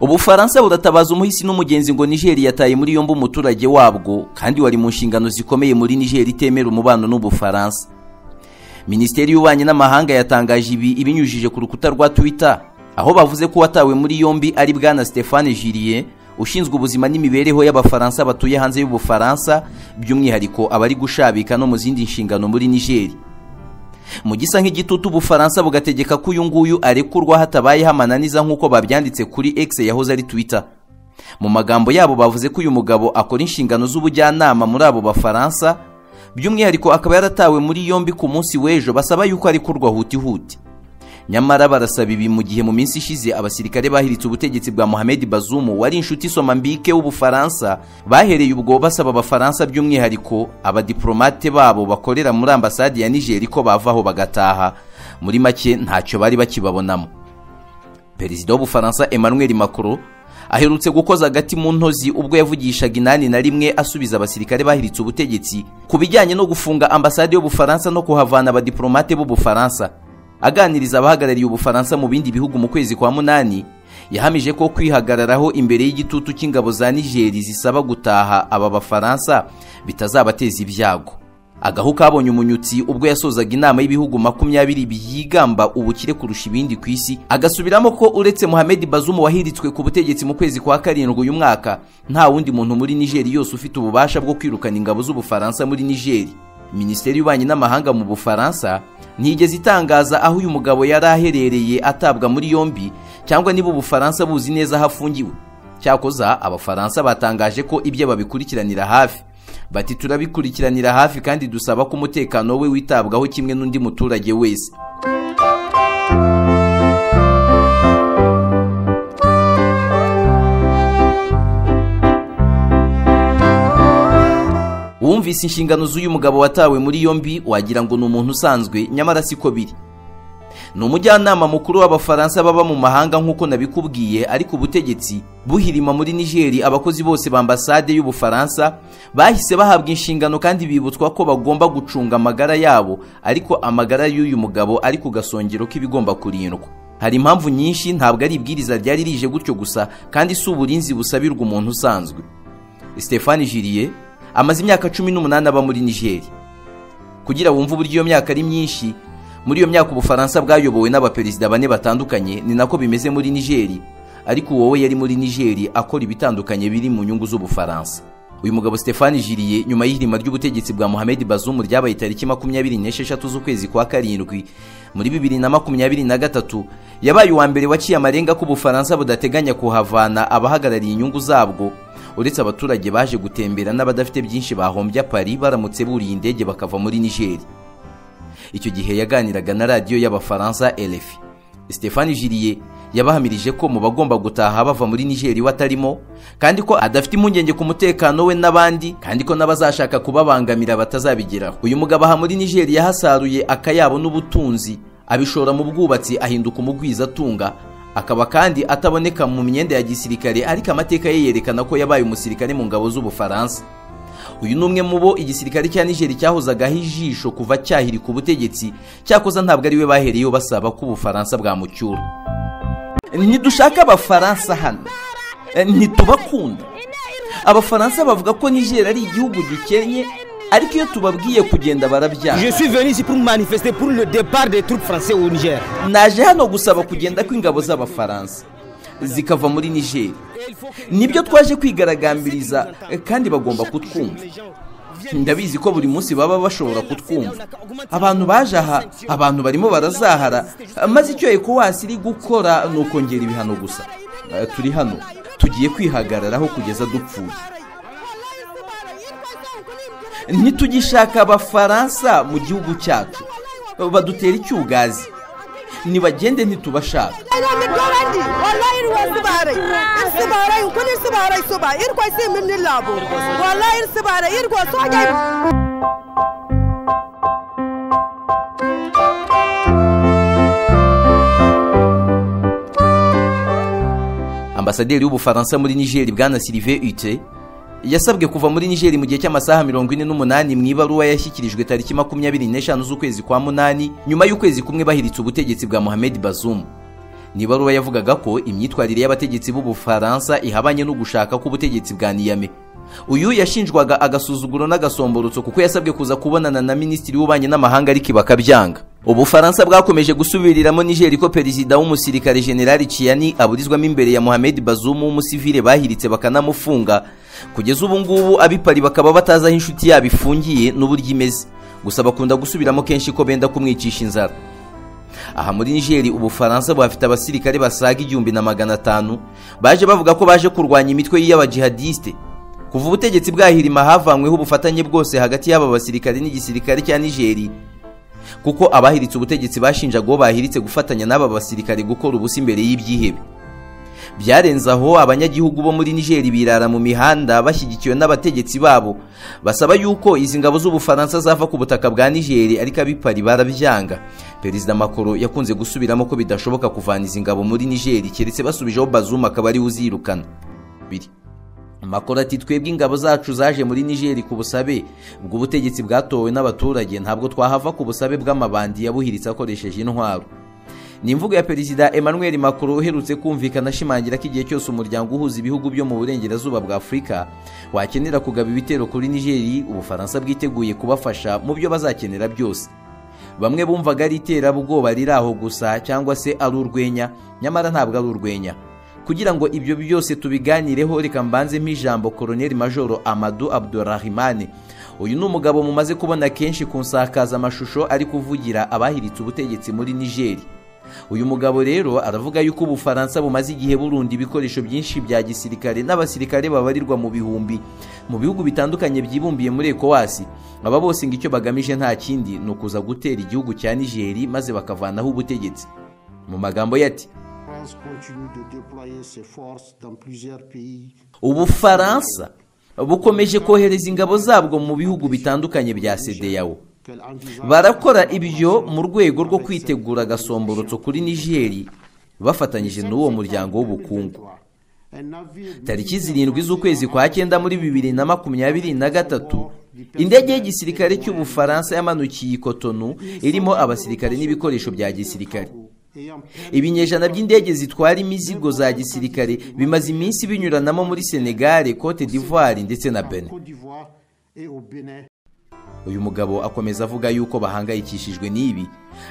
ubufaransa buratabaza umuhisi n'umugenzi ngo nigeri yataye muri yombi umuturage wabwo kandi wari mu nshingano zikomeye muri nigeri itemera umubano n'ubufaransa minisiteri y'ububanyi n'amahanga yatangaje ibi ibinyujije ku rukuta rwa twita aho bavuze ko watawe muri yombi ari bwana Stéphane jiriye ushinzwe ubuzima n'imibereho y'abafaransa batuye hanze y'ubufaransa by'umwihariko abari gushabika no mu zindi nshingano muri nigeri mu gisa nk'igitutu ubufaransa bugategeka ko uyu nguyu arekurwa hatabayeho amananiza nk'uko babyanditse kuri X yahoze ari Twitter mu magambo yabo bavuze ko uyu mugabo akora inshingano z'ubujyanama muri abo bafaransa by'umwihariko akaba yaratawe muri yombi ku munsi w'ejo basaba yuko arekurwa hutihuti nyamara barasaba ibi mu gihe mu minsi ishize abasirikare bahiritse ubutegetsi bwa Mohamed Bazoum wari inshuti soma mbike w'ubufaransa bahereye ubwo basaba abafaransa by'umwihariko abadiplomate babo bakorera muri ambasade ya Niger ko bavaho bagataha muri make ntacyo bari bakibabonamo Perezida w'ubufaransa Emmanuel Macron aherutse gukoza agati mu ntozi ubwo yavugishaga inani na rimwe asubiza abasirikare bahiritse ubutegetsi ku bijyanye no gufunga ambasade y'ubufaransa no kuhavana abadiplomate b'ubufaransa aganiriza abahagarariye ubufaransa mu bindi bihugu mu kwezi kwa munani yahamije ko kwihagararaho imbere y'igitutu cy'ingabo za nigeri zisaba gutaha aba bafaransa bitazabateza ibyago agahu kabonye umunyutsi ubwo yasozaga inama y'ibihugu makumyabiri byigamba ubukire kurusha ibindi ku isi agasubiramo ko uretse Mohamed Bazoum wahiritswe ku butegetsi mu kwezi kwa karindwi uyu mwaka nta wundi muntu muri nigeri yose ufite ububasha bwo kwirukana ingabo z'ubufaransa muri nigeri minisiteri y'ububanyi n'amahanga mu bufaransa ntigeze itangaza aho uyu mugabo yari aherereye atabwa muri yombi cyangwa niba ubufaransa buzi neza aho afungiwe cyakoza abafaransa batangaje ko ibyo babikurikiranira hafi bati turabikurikiranira hafi kandi dusaba ko umutekano we witabwaho kimwe n'undi muturage wese uwumvise inshingano z'uyu mugabo watawe muri yombi wagira ngo ni umuntu usanzwe nyamara siko biri ni umujyanama mukuru w'abafaransa baba mu mahanga nk'uko nabikubwiye ariko ubutegetsi buhirima muri nigeri abakozi bose ba ambasade y'ubufaransa bahise bahabwa inshingano kandi bibutswa ko bagomba gucunga amagara yabo ariko amagara y'uyu mugabo ari ku gasongero k'ibigomba kurindwa hari impamvu nyinshi ntabwo ari ibwiriza ryari rije gutyo gusa kandi si uburinzi busabirwa umuntu usanzwe Stéphane jiriye amaze imyaka cumi n'umunani aba muri nigeri kugira wumve uburyo iyo myaka ari myinshi muri iyo myaka ubufaransa bwayobowe n'abaperezida bane batandukanye ni nako bimeze muri nigeri ariko wowe yari muri nigeri akora ibitandukanye biri mu nyungu z'ubufaransa uyu mugabo Stéphane jiriye nyuma y'ihirima ry'ubutegetsi bwa Mohamed Bazoum ryabaye tariki makumyabiri n'esheshatu z'ukwezi kwa karindwi muri bibiri na makumyabiri na gatatu yabaye uwa mbere waciye amarenga ko ubufaransa budateganya kuhavana abahagarariye inyungu zabwo uretse abaturage baje gutembera n'abadafite byinshi bahombye pari baramutse buriye indege bakava muri nigeri icyo gihe yaganiraga na radiyo y'abafaransa erefi Stéphane jiriye yabahamirije ko mu bagomba gutaha bava muri nigeri we atarimo kandi ko adafite impungenge ku mutekano we n'abandi kandi ko n'abazashaka kubabangamira batazabigeraho uyu mugabo aha muri nigeri yahasaruye akayabo n'ubutunzi abishora mu bwubatsi ahinduka umugwizatunga akaba kandi ataboneka mu myenda ya gisirikare ariko amateka ye yerekana ko yabaye umusirikare mu ngabo z'ubufaransa uyu ni umwe mu bo igisirikare cya nigeri cyahozagaho ijisho kuva cyahirika ubutegetsi cyakoza ntabwo ari we bahereyeho basaba ko ubufaransa bwamucyura ntidushaka abafaransa hano ntitubakunda abafaransa bavuga ko nigeri ari igihugu gikennye ariko iyo tubabwiye kugenda barabyanga naje hano gusaba kugenda kw'ingabo z'abafaransa zikava muri nigeri nibyo twaje kwigaragambiriza kandi bagomba kutwumva ndabizi ko buri munsi baba bashobora kutwumva abantu baje aha abantu barimo barazahara maze icyo ekowasi iri gukora ni ukongera ibihano gusa turi hano tugiye kwihagararaho kugeza dupfuye ntitugishaka abafaransa mu gihugu cyacu badutera icyugazi ntibagende ntitubashaka ambasaderi w'ubufaransa muri nigeri bwana sirive ute yasabwe kuva muri nigeri mu gihe cy'amasaha mirongo ine n'umunani mu ibaruwa yashyikirijwe tariki makumyabiri n'eshanu z'ukwezi kwa munani nyuma y'ukwezi kumwe bahiritse ubutegetsi bwa Mohamed Bazoum ni ibaruwa yavugaga ko imyitwarire y'abategetsi b'ubufaransa ihabanye no gushaka k'ubutegetsi bwa niyame uyu yashinjwaga agasuzuguro n'agasomborotso kuko yasabwe kuza kubonana na minisitiri w'ububanyi n'amahanga ariko bakabyanga ubufaransa bwakomeje gusubiriramo nigeri ko perezida w'umusirikare generali ciyani aburizwamo imbere ya mohamed bazumu w'umusivile bahiritse bakanamufunga kugeza ubu ngubu abipari bakaba batazi aho inshuti yabo ifungiye n'uburyo imeze gusa bakunda gusubiramo kenshi ko benda kumwicisha inzara aha muri nigeri ubufaransa buhafite abasirikare basaga igihumbi na magana atanu baje bavuga ko baje kurwanya imitwe y'abajihadisite kuva ubutegetsi bwahirima havanyweho ubufatanye bwose hagati y'aba basirikare n'igisirikare cya nigeri kuko abahiritse ubutegetsi bashinjaga uwo bahiritse gufatanya n'aba basirikare gukora ubusa imbere y'ibyihebe byarenze aho abanyagihugu bo muri nigeri birara mu mihanda bashyigikiwe n'abategetsi babo basaba yuko izi ngabo z'ubufaransa zava ku butaka bwa nigeri ariko abipari barabyanga perezida makoro yakunze gusubiramo ko bidashoboka kuvana izi ngabo muri nigeri keretse basubijeho bazuma akaba ariwe uzirukana biri amakuru ati twebwe ingabo zacu zaje muri nigeri ku busabe bw'ubutegetsi bwatowe n'abaturage ntabwo twahava ku busabe bw'amabandi yabuhiritse akoresheje intwaro ni imvugo ya perezida emmanuel macron uherutse kumvikana ashimangira ko igihe cyose umuryango uhuza ibihugu byo mu burengerazuba bwa afurika wakenera kugaba ibitero kuri nigeri ubufaransa bwiteguye kubafasha mu byo bazakenera byose bamwe bumvaga ari iterabwoba riri aho gusa cyangwa se ari urwenya nyamara ntabwo ari urwenya kugira ngo ibyo byose tubiganireho reka mbanzemo ijambo koroneli majoro amadu abdurahimane uyu ni umugabo mumaze kubona kenshi ku nsakazamashusho ari kuvugira abahiritse ubutegetsi muri nigeri uyu mugabo rero aravuga yuko ubufaransa bumaze igihe burunda ibikoresho byinshi bya gisirikare n'abasirikare babarirwa mu bihumbi mu bihugu bitandukanye byibumbiye muri ekowasi aba bose ngo icyo bagamije nta kindi ni ukuza gutera igihugu cya nigeri maze bakavanaho ubutegetsi mu magambo ye ati ubufaransa bukomeje kohereza ingabo zabwo mu bihugu bitandukanye bya sedeyawo barakora ibyo mu rwego rwo kwitegura agasomborotso kuri nigeri bafatanyije n'uwo muryango w'ubukungu tariki zirindwi z'ukwezi kwa cyenda muri bibiri na makumyabiri na gatatu indege y'igisirikare cy'ubufaransa yamanukiye ikotonu irimo abasirikare n'ibikoresho bya gisirikare ibinyejana by'indege zitwara imizigo za gisirikare bimaze iminsi binyuranamo muri senegare cote d'ivoire ndetse na benin uyu mugabo akomeza avuga yuko bahangayikishijwe n'ibi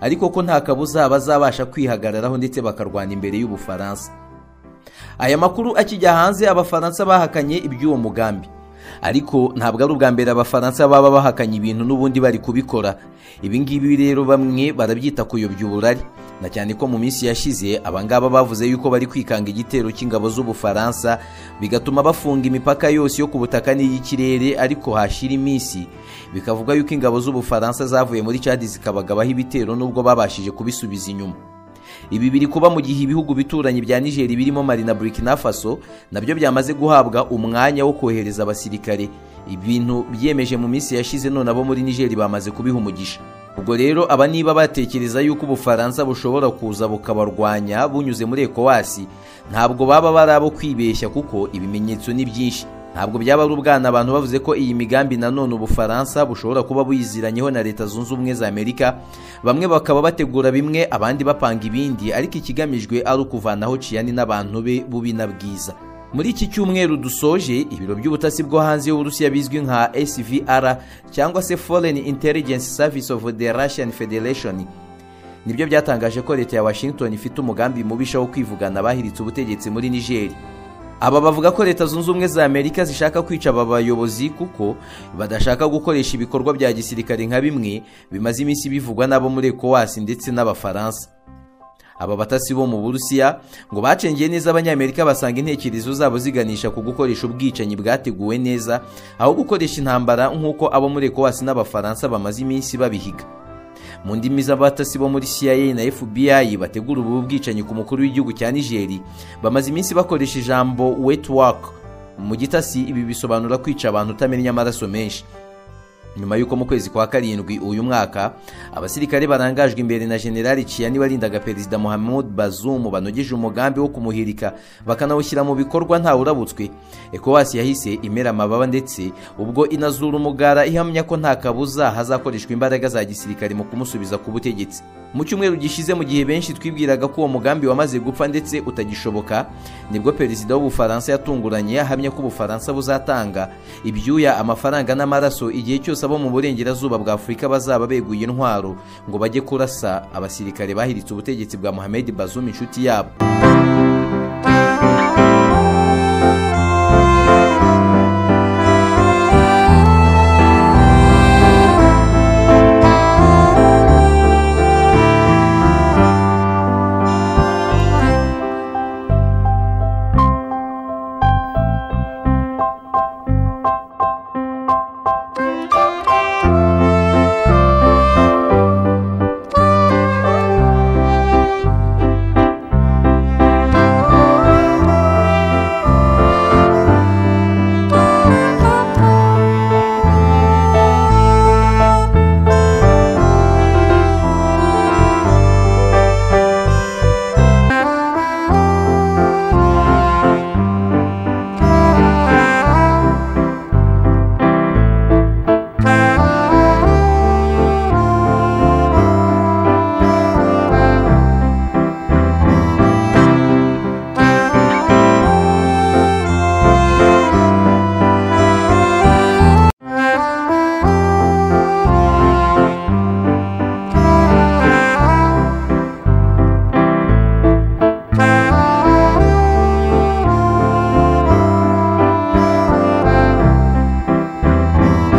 ariko ko nta kabuza bazabasha kwihagararaho ndetse bakarwana imbere y'ubufaransa aya makuru akijya hanze abafaransa bahakanye iby'uwo mugambi ariko ntabwo ari ubwa mbere abafaransa baba bahakanye ibintu n'ubundi bari kubikora ibi ngibi rero bamwe barabyita kuyobya uburari na cyane ko mu minsi yashize abangaba bavuze yuko bari kwikanga igitero cy'ingabo z'ubufaransa bigatuma bafunga imipaka yose yo ku butaka n'iy'ikirere ariko hashira iminsi bikavuga yuko ingabo z'ubufaransa zavuye muri cadi zikabagabaho ibitero n'ubwo babashije kubisubiza inyuma ibi biri kuba mu gihe ibihugu bituranye bya nigeri birimo mari na burkina faso nabyo byamaze guhabwa umwanya wo kohereza abasirikare ibintu byemeje mu minsi yashize none abo muri nigeri bamaze kubiha umugisha ubwo rero aba niba batekereza yuko ubufaransa bushobora kuza bukabarwanya bunyuze muri ekowasi ntabwo baba bari abo kwibeshya kuko ibimenyetso ni byinshi ntabwo byaba ari ubwana abantu bavuze ko iyi migambi nanone ubufaransa bushobora kuba buyiziranyeho na leta zunze ubumwe za amerika bamwe bakaba bategura bimwe abandi bapanga ibindi ariko ikigamijwe ari ukuvanaho ciyani n'abantu be bubi na bwiza muri iki cyumweru dusoje ibiro by'ubutasi bwo hanze y'uburusiya bizwi nka svr cyangwa se foreign intelligence service of the russian federation nibyo byatangaje ko leta ya washington ifite umugambi mubisha wo kwivugana abahiritse ubutegetsi muri nigeri aba bavuga ko leta zunze ubumwe za amerika zishaka kwica aba bayobozi kuko badashaka gukoresha ibikorwa bya gisirikare nka bimwe bimaze iminsi bivugwa n'abo muri ekowasi ndetse n'abafaransa aba batasi bo mu burusiya ngo bacengeye neza abanyamerika basanga intekerezo zabo ziganisha ku gukoresha ubwicanyi bwateguwe neza aho gukoresha intambara nk'uko abo muri ekowasi n'abafaransa bamaze iminsi babihiga mu ndimi z'abatasi bo muri CIA na FBI bategura ubu bwicanyi ku mukuru w'igihugu cya Niger bamaze iminsi bakoresha ijambo wet work mu gitasi ibi bisobanura kwica abantu utamenya amaraso menshi nyuma y'uko mu kwezi kwa karindwi uyu mwaka abasirikare barangajwe imbere na generali Chiani warindaga perezida Mohamed Bazoum banogeje umugambi wo kumuhirika bakanawushyira mu bikorwa nta urabutswe ECOWAS yahise imera amababa ndetse ubwo inazura umugara ihamya ko nta kabuza hazakoreshwa imbaraga za gisirikare mu kumusubiza ku butegetsi mu cyumweru gishize mu gihe benshi twibwiraga ko uwo mugambi wamaze gupfa ndetse utagishoboka nibwo perezida w'ubufaransa yatunguranye ahamya ko ubufaransa buzatanga ibyuya amafaranga n'amaraso igihe cyose abo mu burengerazuba bwa afurika bazaba beguye intwaro ngo bajye kurasa abasirikare bahiritse ubutegetsi bwa muhammed bazum inshuti yabo